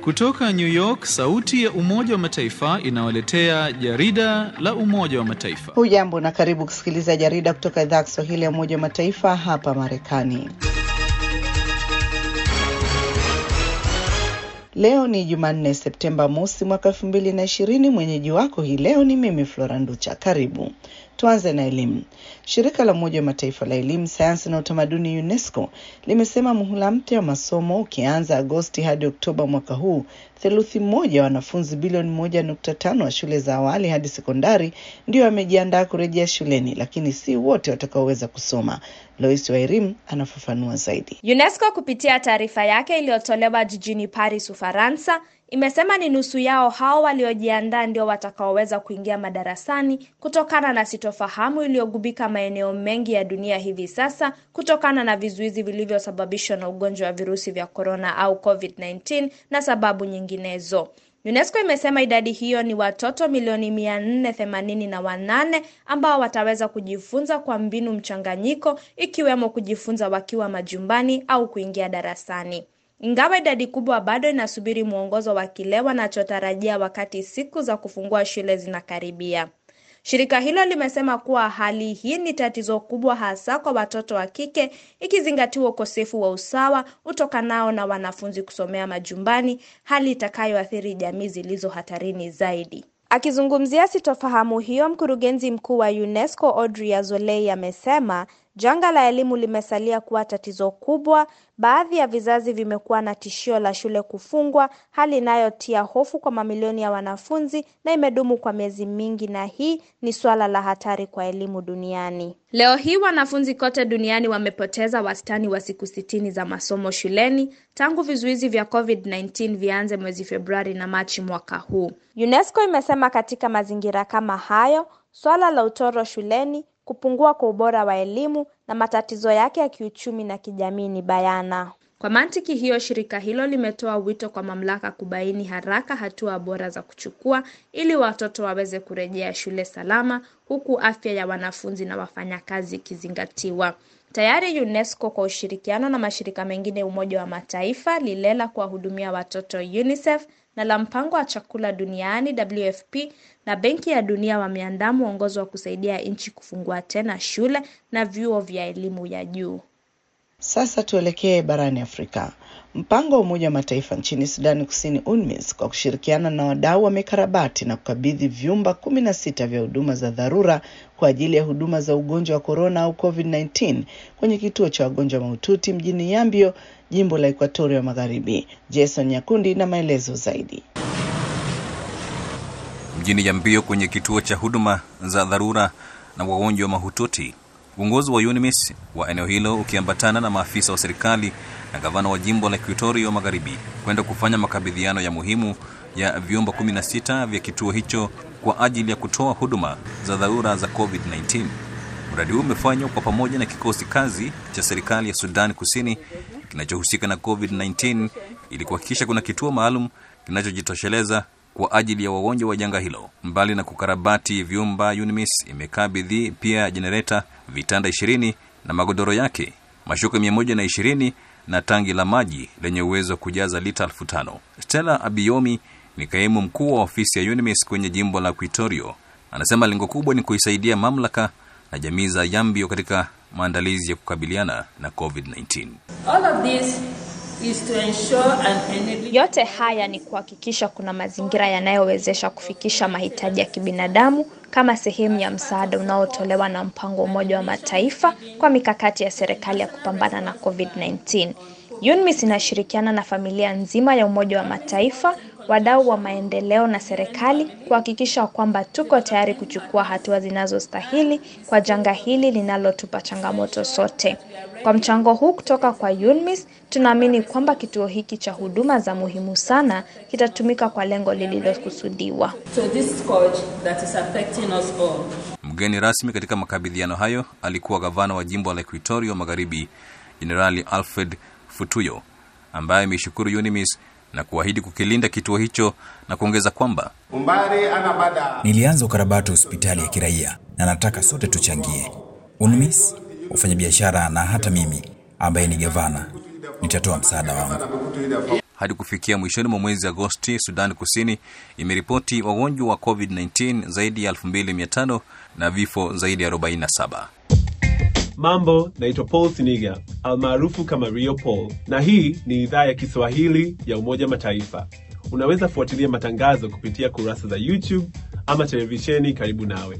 Kutoka New York, sauti ya Umoja wa Mataifa inawaletea jarida la Umoja wa Mataifa. Hujambo na karibu kusikiliza jarida kutoka idhaa ya Kiswahili ya Umoja wa Mataifa hapa Marekani. Leo ni Jumanne, Septemba mosi mwaka elfu mbili na ishirini. Mwenyeji wako hii leo ni mimi Flora Nducha. Karibu. Tuanze na elimu. Shirika la Umoja wa Mataifa la elimu, sayansi na utamaduni UNESCO limesema muhula mpya wa masomo ukianza Agosti hadi Oktoba mwaka huu, theluthi moja wa wanafunzi bilioni moja nukta tano wa shule za awali hadi sekondari ndio wamejiandaa kurejea shuleni, lakini si wote watakaoweza kusoma. Lois Wairim anafafanua zaidi. UNESCO kupitia taarifa yake iliyotolewa jijini Paris, Ufaransa imesema ni nusu yao hao waliojiandaa ndio watakaoweza kuingia madarasani kutokana na sitofahamu iliyogubika maeneo mengi ya dunia hivi sasa kutokana na vizuizi vilivyosababishwa na ugonjwa wa virusi vya korona au COVID-19 na sababu nyinginezo. UNESCO imesema idadi hiyo ni watoto milioni mia nne themanini na wanane ambao wataweza kujifunza kwa mbinu mchanganyiko ikiwemo kujifunza wakiwa majumbani au kuingia darasani. Ingawa idadi kubwa bado inasubiri mwongozo wa kile wanachotarajia wakati siku za kufungua shule zinakaribia. Shirika hilo limesema kuwa hali hii ni tatizo kubwa hasa kwa watoto wa kike ikizingatiwa ukosefu wa usawa utokanao na wanafunzi kusomea majumbani, hali itakayoathiri jamii zilizo hatarini zaidi. Akizungumzia sitofahamu hiyo, mkurugenzi mkuu wa UNESCO Audrey Azoulay amesema janga la elimu limesalia kuwa tatizo kubwa. Baadhi ya vizazi vimekuwa na tishio la shule kufungwa, hali inayotia hofu kwa mamilioni ya wanafunzi na imedumu kwa miezi mingi, na hii ni suala la hatari kwa elimu duniani. Leo hii wanafunzi kote duniani wamepoteza wastani wa siku sitini za masomo shuleni tangu vizuizi vya COVID-19 vianze mwezi Februari na Machi mwaka huu. UNESCO imesema katika mazingira kama hayo, swala la utoro shuleni kupungua kwa ubora wa elimu na matatizo yake ya kiuchumi na kijamii ni bayana. Kwa mantiki hiyo, shirika hilo limetoa wito kwa mamlaka kubaini haraka hatua bora za kuchukua ili watoto waweze kurejea shule salama, huku afya ya wanafunzi na wafanyakazi ikizingatiwa. Tayari UNESCO kwa ushirikiano na mashirika mengine ya Umoja wa Mataifa, lile la kuwahudumia watoto UNICEF na la mpango wa chakula duniani WFP na Benki ya Dunia wameandaa mwongozo wa kusaidia nchi kufungua tena shule na vyuo vya elimu ya juu. Sasa tuelekee barani Afrika. Mpango wa Umoja wa Mataifa nchini Sudani Kusini, UNMISS, kwa kushirikiana na wadau wamekarabati na kukabidhi vyumba kumi na sita vya huduma za dharura kwa ajili ya huduma za ugonjwa wa korona au COVID-19 kwenye kituo cha wagonjwa mahututi mjini Yambio, jimbo la Ekuatoria Magharibi. Jason Nyakundi na maelezo zaidi. Mjini Yambio kwenye kituo cha huduma za dharura na wagonjwa mahututi uongozi wa UNMISS wa eneo hilo ukiambatana na maafisa wa serikali na gavana wa jimbo la Ekuatoria Magharibi kwenda kufanya makabidhiano ya muhimu ya vyumba 16 vya kituo hicho kwa ajili ya kutoa huduma za dharura za COVID-19. Mradi huu umefanywa kwa pamoja na kikosi kazi cha serikali ya Sudan Kusini kinachohusika na COVID-19 ili kuhakikisha kuna kituo maalum kinachojitosheleza kwa ajili ya wagonjwa wa janga hilo. Mbali na kukarabati vyumba, UNMISS imekabidhi pia jenereta, vitanda ishirini na magodoro yake, mashuka mia moja na ishirini na tangi la maji lenye uwezo wa kujaza lita elfu tano. Stella Abiyomi ni kaimu mkuu wa ofisi ya UNMISS kwenye jimbo la Equatoria. Anasema lengo kubwa ni kuisaidia mamlaka na jamii za Yambio katika maandalizi ya kukabiliana na COVID-19. All of this is to ensure an enabling... Yote haya ni kuhakikisha kuna mazingira yanayowezesha kufikisha mahitaji ya kibinadamu kama sehemu ya msaada unaotolewa na mpango wa Umoja wa Mataifa kwa mikakati ya serikali ya kupambana na COVID-19. UNMISS inashirikiana na familia nzima ya Umoja wa Mataifa, wadau wa maendeleo na serikali kuhakikisha kwamba tuko tayari kuchukua hatua zinazostahili kwa janga hili linalotupa changamoto sote. Kwa mchango huu kutoka kwa UNMISS, tunaamini kwamba kituo hiki cha huduma za muhimu sana kitatumika kwa lengo lililokusudiwa. to this scourge that is affecting us all. Mgeni rasmi katika makabidhiano hayo alikuwa gavana wa jimbo la Equatoria Magharibi, Jenerali Alfred Futuyo, ambaye ameishukuru UNMISS na kuahidi kukilinda kituo hicho na kuongeza kwamba Nilianza ukarabati wa hospitali ya kiraia na nataka sote tuchangie. UNMISS, wafanyabiashara na hata mimi ambaye ni gavana nitatoa msaada wangu. Hadi kufikia mwishoni mwa mwezi Agosti, Sudan Kusini imeripoti wagonjwa wa COVID-19 zaidi ya 2500 na vifo zaidi ya 47. Mambo, naitwa Paul Siniga almaarufu kama Rio Paul, na hii ni idhaa ya Kiswahili ya Umoja Mataifa. Unaweza fuatilia matangazo kupitia kurasa za YouTube ama televisheni karibu nawe.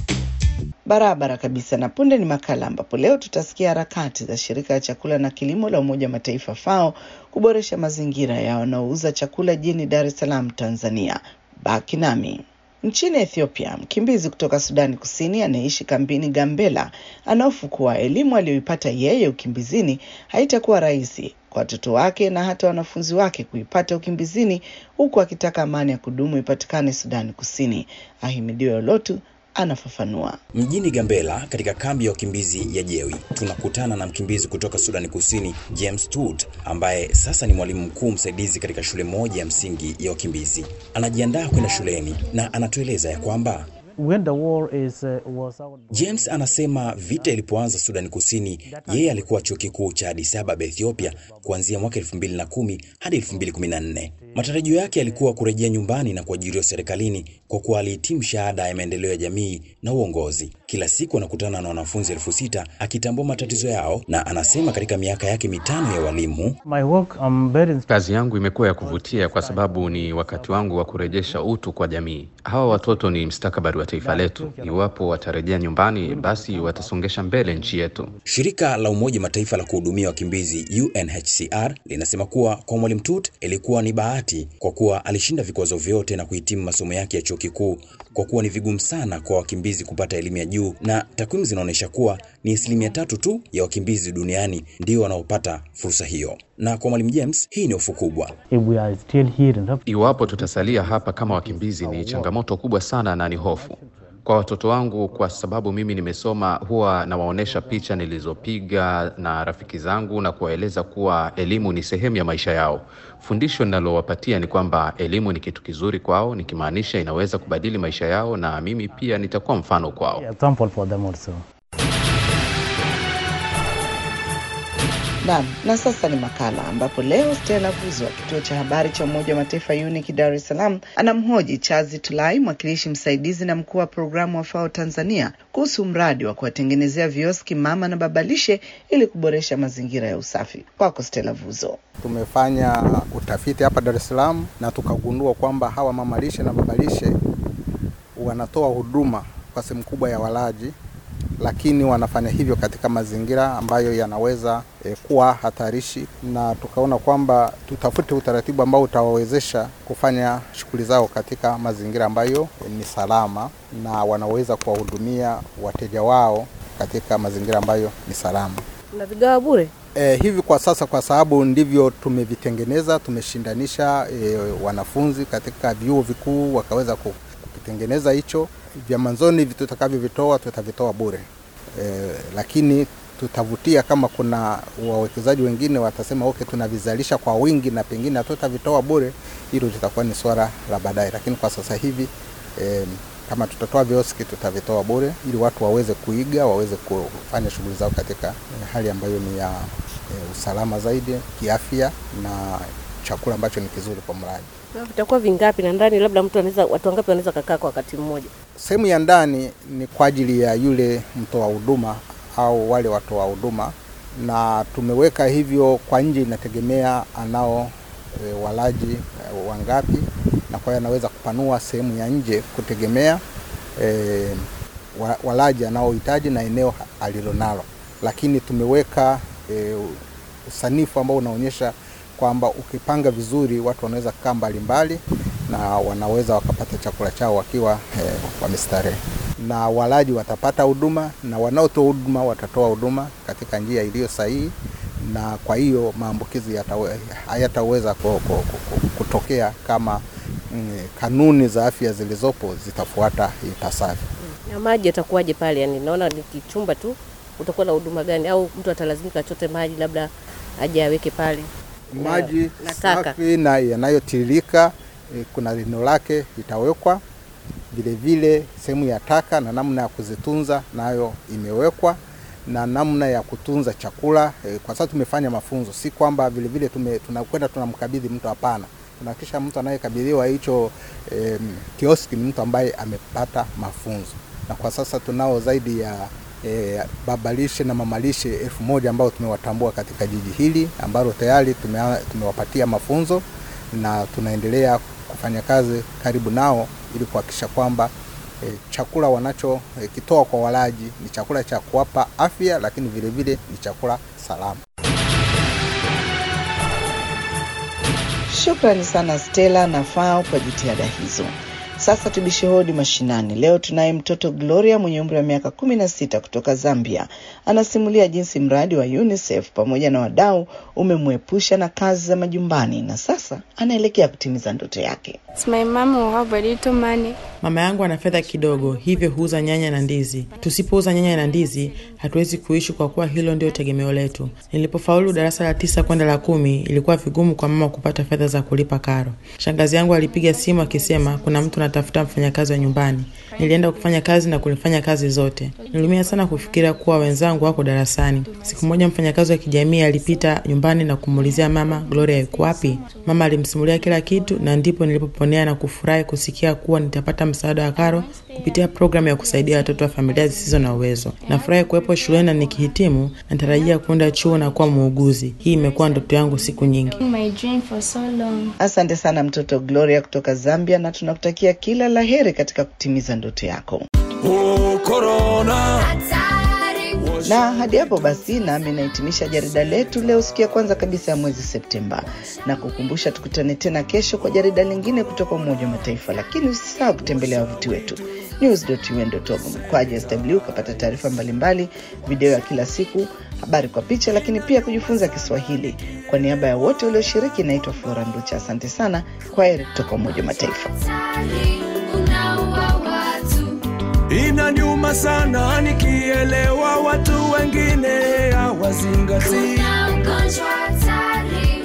Barabara kabisa. Na punde ni makala ambapo leo tutasikia harakati za shirika la chakula na kilimo la Umoja wa Mataifa FAO kuboresha mazingira ya wanaouza chakula jijini Dar es Salaam, Tanzania. Baki nami. Nchini Ethiopia, mkimbizi kutoka Sudani Kusini anayeishi kambini Gambela anahofu kuwa elimu aliyoipata yeye ukimbizini haitakuwa rahisi kwa watoto wake na hata wanafunzi wake kuipata ukimbizini, huku akitaka amani ya kudumu ipatikane Sudani Kusini. Ahimidiwe Olotu anafafanua. Mjini Gambela katika kambi ya wakimbizi ya Jewi tunakutana na mkimbizi kutoka Sudani Kusini James Tut ambaye sasa ni mwalimu mkuu msaidizi katika shule moja ya msingi ya wakimbizi. Anajiandaa kwenda shuleni na anatueleza ya kwamba When the war is, uh, was our... James anasema vita ilipoanza Sudani Kusini, yeye alikuwa chuo kikuu cha Addis Ababa Ethiopia kuanzia mwaka 2010 hadi 2014. Matarajio yake yalikuwa kurejea nyumbani na kuajiriwa serikalini kwa kuwa alihitimu shahada ya maendeleo ya jamii na uongozi. Kila siku anakutana na wanafunzi elfu sita akitambua matatizo yao, na anasema katika miaka yake mitano ya walimu My work, I'm very... Kazi yangu imekuwa ya kuvutia kwa sababu ni wakati wangu wa kurejesha utu kwa jamii. Hawa watoto ni mstakabali wa taifa letu. Iwapo watarejea nyumbani, basi watasongesha mbele nchi yetu. Shirika la Umoja Mataifa la kuhudumia wakimbizi UNHCR linasema kuwa kwa Mwalimu Tut ilikuwa ni bahati kwa kuwa alishinda vikwazo vyote na kuhitimu masomo yake ya chuo kikuu, kwa kuwa ni vigumu sana kwa wakimbizi kupata elimu ya juu, na takwimu zinaonyesha kuwa ni asilimia tatu tu ya wakimbizi duniani ndio wanaopata fursa hiyo. Na kwa Mwalimu James hii ni hofu kubwa. If we are still here in... Iwapo tutasalia hapa kama wakimbizi, ni changamoto kubwa sana na ni hofu kwa watoto wangu, kwa sababu mimi nimesoma, huwa nawaonyesha picha nilizopiga na rafiki zangu na kuwaeleza kuwa elimu ni sehemu ya maisha yao. Fundisho ninalowapatia ni kwamba elimu ni kitu kizuri kwao, nikimaanisha inaweza kubadili maisha yao, na mimi pia nitakuwa mfano kwao. example for them also. Naam, na sasa ni makala ambapo leo Stella Vuzo wa kituo cha habari cha Umoja wa Mataifa UNIC Dar es Salaam anamhoji Chazi Tulai, mwakilishi msaidizi na mkuu wa programu wa FAO Tanzania kuhusu mradi wa kuwatengenezea vioski mama na babalishe ili kuboresha mazingira ya usafi. Kwako Stella Vuzo. Tumefanya utafiti hapa Dar es Salaam na tukagundua kwamba hawa mamalishe na babalishe wanatoa huduma kwa sehemu kubwa ya walaji lakini wanafanya hivyo katika mazingira ambayo yanaweza e, kuwa hatarishi, na tukaona kwamba tutafute utaratibu ambao utawawezesha kufanya shughuli zao katika mazingira ambayo e, ni salama na wanaweza kuwahudumia wateja wao katika mazingira ambayo ni salama. Mnavigawa bure? E, hivi kwa sasa, kwa sababu ndivyo tumevitengeneza, tumeshindanisha e, wanafunzi katika vyuo vikuu wakaweza kukitengeneza hicho vya mwanzoni tutakavyovitoa tutavitoa bure e, lakini tutavutia kama kuna wawekezaji wengine watasema okay, tunavizalisha kwa wingi na pengine hatutavitoa bure, hilo litakuwa ni swala la baadaye, lakini kwa sasa hivi e, kama tutatoa vioski tutavitoa bure ili watu waweze kuiga, waweze kufanya shughuli zao katika hali ambayo ni ya e, usalama zaidi kiafya na chakula ambacho ni kizuri kwa mlaji. Vitakuwa vingapi na ndani, labda mtu anaweza, watu wangapi wanaweza kukaa kwa wakati mmoja? Sehemu ya ndani ni kwa ajili ya yule mtoa huduma au wale watoa huduma, na tumeweka hivyo. Kwa nje inategemea anao e, walaji e, wangapi, na kwa hiyo anaweza kupanua sehemu ya nje kutegemea e, walaji anaohitaji na eneo alilonalo, lakini tumeweka e, usanifu ambao unaonyesha kwamba ukipanga vizuri watu wanaweza kukaa mbalimbali na wanaweza wakapata chakula chao wakiwa eh, wamestarehe, na walaji watapata huduma na wanaotoa huduma watatoa huduma katika njia iliyo sahihi, na kwa hiyo maambukizi hayataweza kutokea kama mm, kanuni za afya zilizopo zitafuata ipasavyo. Na maji yatakuwaje pale? Yani naona ni kichumba tu, utakuwa na huduma gani? Au mtu atalazimika achote maji labda aje aweke pale maji safi na yanayotiririka. E, kuna lino lake litawekwa vilevile, sehemu ya taka na namna ya kuzitunza nayo imewekwa, na namna ya kutunza chakula e, kwa sababu tumefanya mafunzo, si kwamba vile vile tume, tunakwenda tunamkabidhi mtu, hapana. Tunahakikisha mtu anayekabidhiwa hicho e, kioski ni mtu ambaye amepata mafunzo, na kwa sasa tunao zaidi ya e, babalishe na mamalishe elfu moja ambao tumewatambua katika jiji hili ambalo tayari tume, tumewapatia mafunzo na tunaendelea kufanya kazi karibu nao ili kuhakikisha kwamba e, chakula wanachokitoa e, kwa walaji ni chakula cha kuwapa afya, lakini vile vile ni chakula salama. Shukrani sana Stella na FAO kwa jitihada hizo. Sasa tubishe hodi mashinani. Leo tunaye mtoto Gloria mwenye umri wa miaka kumi na sita kutoka Zambia. Anasimulia jinsi mradi wa UNICEF pamoja na wadau umemwepusha na kazi za majumbani na sasa anaelekea kutimiza ndoto yake. Mama yangu ana fedha kidogo, hivyo huuza nyanya na ndizi. Tusipouza nyanya na ndizi, hatuwezi kuishi kwa kuwa hilo ndio tegemeo letu. Nilipofaulu darasa la tisa kwenda la kumi, ilikuwa vigumu kwa mama kupata fedha za kulipa karo. Shangazi yangu alipiga simu akisema kuna mtu anatafuta mfanyakazi wa nyumbani. Nilienda kufanya kazi na kulifanya kazi zote. Niliumia sana kufikiria kuwa wenzangu wako darasani. Siku moja mfanyakazi wa kijamii alipita nyumbani na kumuulizia mama, Gloria yuko wapi? Mama alimsimulia kila kitu, na ndipo nilipoponea na kufurahi kusikia kuwa nitapata msaada wa karo kupitia programu ya kusaidia watoto wa familia zisizo na uwezo. Nafurahi kuwepo shuleni na nikihitimu, natarajia kuenda chuo na kuwa muuguzi. Hii imekuwa ndoto yangu siku nyingi. Asante sana mtoto Gloria kutoka Zambia, na tunakutakia kila la heri katika kutimiza ndoto yako. Oh, corona. Na hadi hapo basi, nami nahitimisha jarida letu leo, siku ya kwanza kabisa ya mwezi Septemba, na kukumbusha tukutane tena kesho kwa jarida lingine kutoka Umoja wa Mataifa, lakini usisahau kutembelea wavuti wetu news.un.org mkwaju sw ukapata taarifa mbalimbali, video ya kila siku, habari kwa picha, lakini pia kujifunza Kiswahili. Kwa niaba ya wote walioshiriki, naitwa Flora Nducha. Asante sana, kwa heri kutoka Umoja wa Mataifa. Inaniuma sana nikielewa watu wengine hawazingatii. Kuna ugonjwa hatari